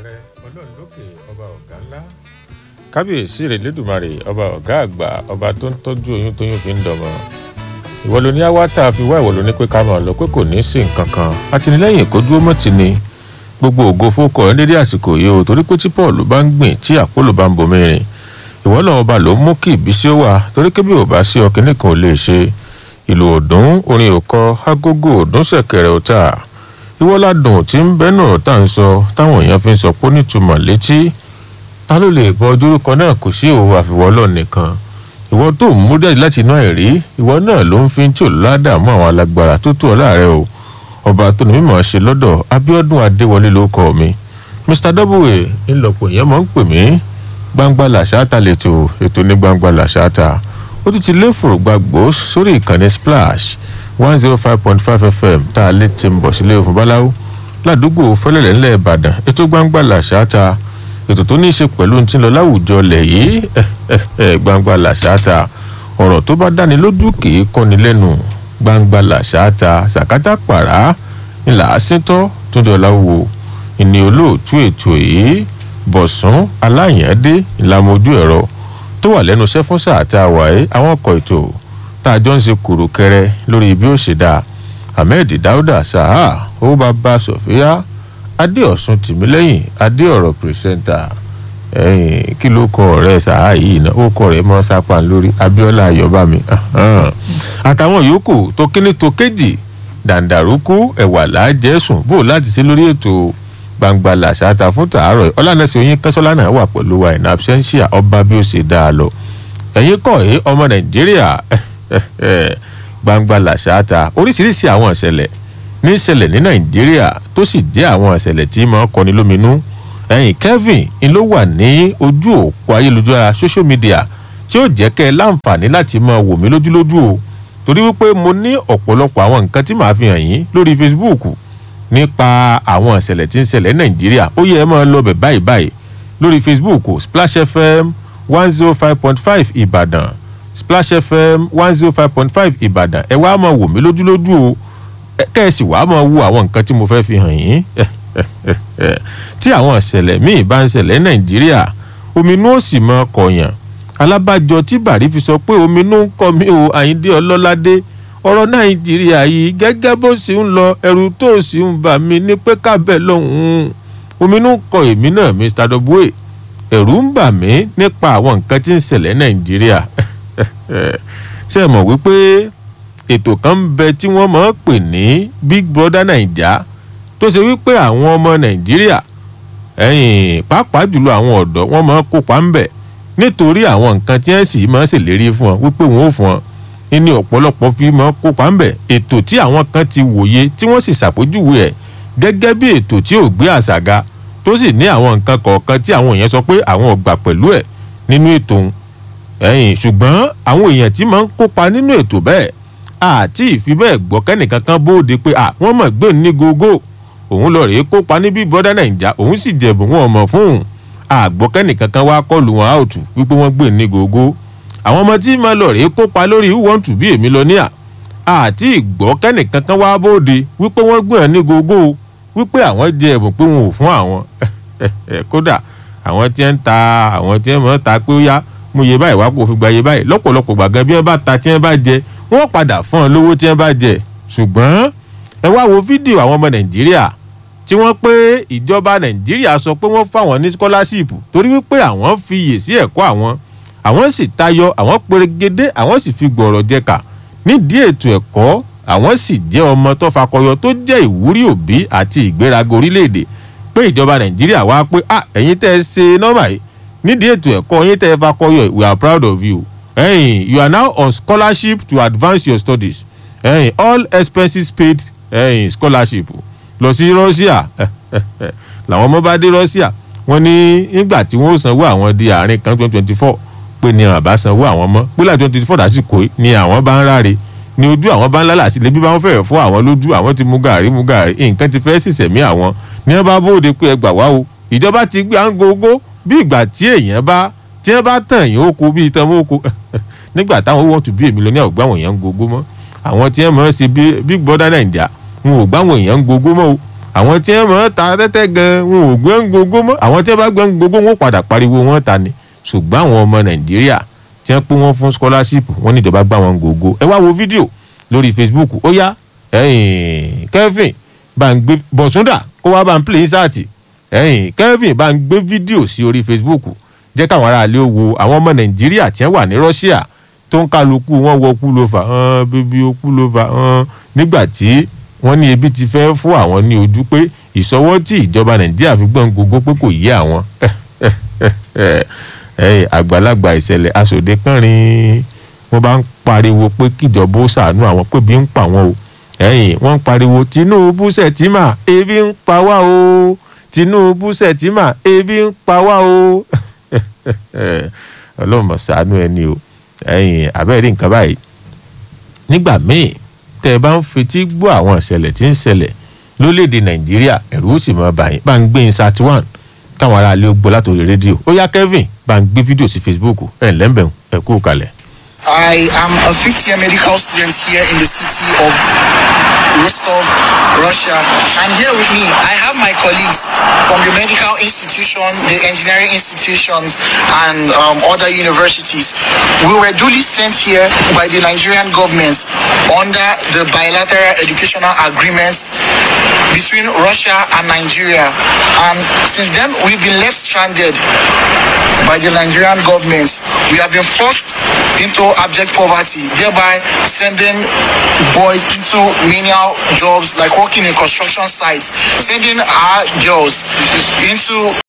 ààrẹ ọlọ́run lókè ọba ọ̀gá ńlá kábíyèsí rẹ̀ lẹ́dùnmarè ọba ọ̀gá àgbà ọba tó ń tọ́jú oyún tóyún fi ń dọmọ ìwọ ló ní awátá fi wá ìwọ ló ní pé ká máa lọ pé kò ní í sí nǹkan kan àtìlẹ́yìn kó dúró mọ́ ti ni gbogbo ògo fókọ ẹ dédé àsìkò yìí o torí pé tí paul bá ń gbìn tí àpòlò bá ń bomi rìn ìwọ náà ọba ló ń mú kí ìbísí ó wà torí kébí ò bá sí ọkìnní kan ò lè ṣe ìlú òdùn orin òkọ agogo òdùn ṣẹ̀kẹ̀rẹ̀ ọ̀tá ìwọ́ládùn tí ń bẹ́ náà tá à ń sọ táwọn èèyàn fi ń sọ pé nítumọ̀ létí ta ló lè bọ ojúrúkọ náà kò sí òun àfiwọ́lọ́ nìkan ìwọ tó ń mú jáde láti inú àìrí ìwọ náà ló ń fi tí ò ládàmú àwọn alágbára tó tó ọ láàrẹ o ọba tó ní mímọ̀ ṣe lọ́dọ̀ abiodun adéwọlé ló kọ́ mi mr w ńlọpọ̀ èèyàn máa ń pè mí gbangba làṣáta lètò ètò ní gbangba làṣáta ó ti ti lé fòrògbàgbó sórí ìkànnì splash one zero five point five fm tá a lè ti ń bọ̀ sílé òfin báláwo ládùúgbò fẹlẹ̀lẹ̀ ńlẹ̀ ìbàdàn ètò gbangba làṣáta ètò tó ní í ṣe pẹ̀lú ti ń lọ láwùjọ lẹ̀ yìí gbangba làṣáta ọ̀rọ̀ tó bá dáni lójú kì í kọ́ni lẹ́nu gbangba làṣáta sàkátà pàrà ńlá síntọ́ túndé ọ̀làwò ìní olóòtú ètò yìí bọ̀sùn aláyàndé ìlàmójú ẹ̀rọ tó wà lẹ́nu iṣẹ́ fún sáà tá a wà ẹ́ àwọn ọkọ̀ ètò tá a jọ ń ṣe kùrùkẹrẹ lórí bí ó ṣe dáa ahmed dauda saha ó bá bá sọfíà adéọ̀sùn tìmílẹ́yìn adéọ̀rọ̀ pírẹsẹ́ńtà ẹ̀yìn kí ló kọ ọ̀rẹ́ saha yìí náà ó kọ rẹ̀ mọ́ sápá lórí abiola ayọ̀bámi àtàwọn yòókù tó kíní tó kéjì dàǹdàrúkú ẹ̀wà làájẹ́sùn bò láti ṣe lórí ètò gbangba làṣàtà fún tàárọ̀ ọlànàṣẹ oyin kẹsọ́lá náà wà pẹ̀lú wa in absentia ọba bí ó ṣe dáa lọ ẹ̀yin kọ̀ ẹ́ ọmọ nàìjíríà gbangba làṣàtà oríṣiríṣi àwọn ìṣẹ̀lẹ̀ ní ìṣẹ̀lẹ̀ ní nàìjíríà tó sì jẹ́ àwọn ìṣẹ̀lẹ̀ tí máa ń kọni lóminú ẹ̀yin kevin ni ló wà ní ojú òpó ayélujára social media tí ó jẹ́ kẹ́ ẹ láǹfààní láti máa wò mí lójúlójú o torí wípé mo ní ọ̀pọ̀lọpọ̀ àwọn nǹkan tí màá fi hàn yín lórí facebook nípa àwọn ìṣẹ̀lẹ̀ tí ń ṣẹlẹ̀ nàìjíríà ó yẹ ẹ máa lọ bẹ̀ báyìí báyìí lórí facebook splash fm one zero five point five ìbàdàn splash fm one zero five point five ìbàdàn ẹ wá máa wò mí lójúlójú o kẹ́ ẹ sì wá máa wo àwọn nǹkan tí mo fẹ́ fi hàn yín tí àwọn ìṣẹ̀lẹ̀ míì bá ń ṣẹlẹ̀ nàìjíríà ominú ó sì máa kọ̀yàn alábàjọ tí bàrí fi sọ pé ominú ń kọ mí o àyíndé ọlọ́ládé ọ̀rọ̀ nàìjíríà yìí gẹ́gẹ́ bó sì ń lọ ẹrù tó sì ń bà mí ní pé kábẹ́ lọ́hùn-ún ominú ń kọ èmi náà mr dọ́búwé ẹ̀rù ń bà mí nípa àwọn nǹkan tí ń ṣẹlẹ̀ nàìjíríà ṣe é mọ̀ wípé ètò kan ń bẹ tí wọ́n máa ń pè ní big brother naija tó ṣe wípé àwọn ọmọ nàìjíríà ẹ̀yìn pàápàá jùlọ àwọn ọ̀dọ́ wọ́n máa ń kópa ń bẹ̀ nítorí àwọn nǹkan tí wọ́n sì máa ń ṣèlérí fún wọn wípé wọ́n ò fún wọn ní ọ̀pọ̀lọpọ̀ fi máa ń kópa ń bẹ̀ ètò tí àwọn kan ti wòye tí wọ́n sì ṣàpèjúwe ẹ̀ gẹ́gẹ́ bí ètò tí ò gbé àṣàga tó sì ní àwọn nǹkan kọ̀ọ̀kan tí àwọn èèyàn sọ pé àwọn ò gbà pẹ̀lú ẹ̀ nínú ètò òun ẹ̀yìn ṣùgbọ́n àwọn èèyàn tí máa ń kópa nínú ètò bẹ́ẹ̀ àti ìfi bẹ́ẹ̀ gbọ́ kẹ́nìkan kan bóde pé à wọ́n mọ̀ gbé ní gógó òun lọ rèé kópa níbí bọ́dá nàìjà òun sì jẹ̀bù wọn ọmọ fún un àgbọ̀ kẹ́nìkan kan wá kọlù wọn áùtù wípé wọ́n gbé ní gógó àwọn ọmọ tí máa lọ rèé kópa lórí who want to be èmi lọ níà àti ìgbọ́ kẹ́nìkan kan wá bóde wípé wọ́n gbé ní gógó wípé àwọn jẹ ẹ̀bùn pé wọn ò fún àwọn kódà àwọn tí ń ta àwọn tí ń mọ̀ ta pé ó yá mú iye báyìí wá kó fi gba iye báyìí lọ́pọ̀lọpọ̀ gbàgán bí wọ́n bá ta tí wọ́n bá jẹ wọ́n padà fún ọ lówó tí wọ́n bá jẹ ṣùgbọ́n ẹ wá wo fídíò àwọn ọmọ nàìjíríà tí wọ́n pé ìjọba nàìjíríà sọ pé wọ́n fáwọn ní scholarship torí wípé àwọn fi iyè sí ẹ̀kọ́ àwọn àwọn sì tayọ àwọn perégedé àwọn sì fi gbọ̀rọ̀ jẹ̀ka nídìí ètò ẹ̀kọ́ àwọn sì jẹ́ ọmọ tó fakọyọ tó jẹ́ ìwúrí òbí àti ìgbéraga orílẹ̀-èdè pé ìjọba nàìjíríà wá pé ah ẹ̀yin tẹ́ ẹ ṣe nọ́mbà yìí nídìí ètò ẹ̀kọ́ yín tẹ́ ẹ fakọyọ we are proud of you ẹ̀yin you are now on scholarship to advance your studies ẹ̀yin all expenses paid ẹ̀yin scholarship lọ sí russia làwọn ọmọ bá dé russia wọ́n ní nígbà tí wọ́n sanwó àwọn di àárín kan twenty twenty four pé ní àwọn àbá sanwó àwọn mọ́ pé láti twenty four dásìkò ni àwọn bá ń ráre ni ojú àwọn bá ń lálà sí lebi bá wọn fẹ́ẹ̀ fọ́ àwọn lójú àwọn ti mú gàrí mú gàrí nǹkan ti fẹ́ sísẹ̀mí àwọn ní wọ́n bá bóde pé ẹ gbà wá o ìjọba ti gbé à ń gogo bí ìgbà tí èèyàn bá tí wọ́n bá tàn yín oko bí itan mọ́ oko nígbà táwọn owó tó bí èmi lọ ní àwùgbọ́ àwọn èèyàn ń gogo mọ́ àwọn tí wọ́n mọ̀ ọ́ sí big brother naija wọn ò gbáwọn èèyàn ń gogo mọ́ o àwọn tí wọ́n mọ̀ ta tẹ́tẹ́ gan wọn ò gbọ́n gbogbo mọ́ àwọn tí wọ́n bá gbọ́n gbogbo wọn padà pariwo wọn ta ni ṣùgbọ́n àwọn ọmọ nàìjíríà tí wọ́n pé wọ́n fún scholarship wọ́n ní ìjọba gbá wọn gbogbo ẹ wá wo fídíò lórí facebook ó yá ẹ̀yìn kevin bá ń gbé bọ̀súndà kó wá bá ń play sáàtì ẹ̀yìn kevin bá ń gbé fídíò sí orí facebook jẹ́ káwọn aráàlú wo àwọn ọmọ nàìjíríà tí wọ́n wà ní russia tó ń kálukú wọn wọ kú ló fà hàn bíbí ó kú ló fà hàn nígbà tí wọ́n ní ebi ti fẹ́ fún àwọn ní ojú pé ìsọwọ́ tí ìjọba nàìjíríà fi gbọ́n gbogbo pé kò yé àwọn àgbàlagbà ìṣẹ̀lẹ̀ aṣòde kánrin wọ́n bá ń pariwo pé kíjọba ó ṣàánú àwọn pé bí ń pa wọn o ẹ̀yìn wọ́n ń pariwo tinubu sẹ̀tìmà ebi ń pa wá o tinubu sẹ̀tìmà ebi ń pa wá o ọlọ́run mọ̀ ṣàánú ẹni o ẹ̀yìn abẹ́rẹ́ nǹkan báyìí nígbà míì tẹ́ ẹ bá ń fetí gbọ́ àwọn ìṣẹ̀lẹ̀ tí ń ṣẹlẹ̀ lórílẹ̀‐èdè nàìjíríà ẹ̀rù ó sì mọ́ báyìí bá ń gbé in sat one káwọn aráàlú gbọ́ látòrí rédíò ó yá kevin bá ń gbé fídíò sí facebook ẹ̀ lẹ́ńbẹ̀ẹ́ ẹ̀ kú kalẹ̀. I am a fifth year medical student here in the city of Rostov, Russia. And here with me, I have my colleagues from the medical institution, the engineering institutions, and um, other universities. We were duly sent here by the Nigerian government under the bilateral educational agreements between Russia and Nigeria. And since then, we've been left stranded by the Nigerian government. We have been forced into abject poverty, thereby sending boys into menial jobs like working in construction sites, sending our girls into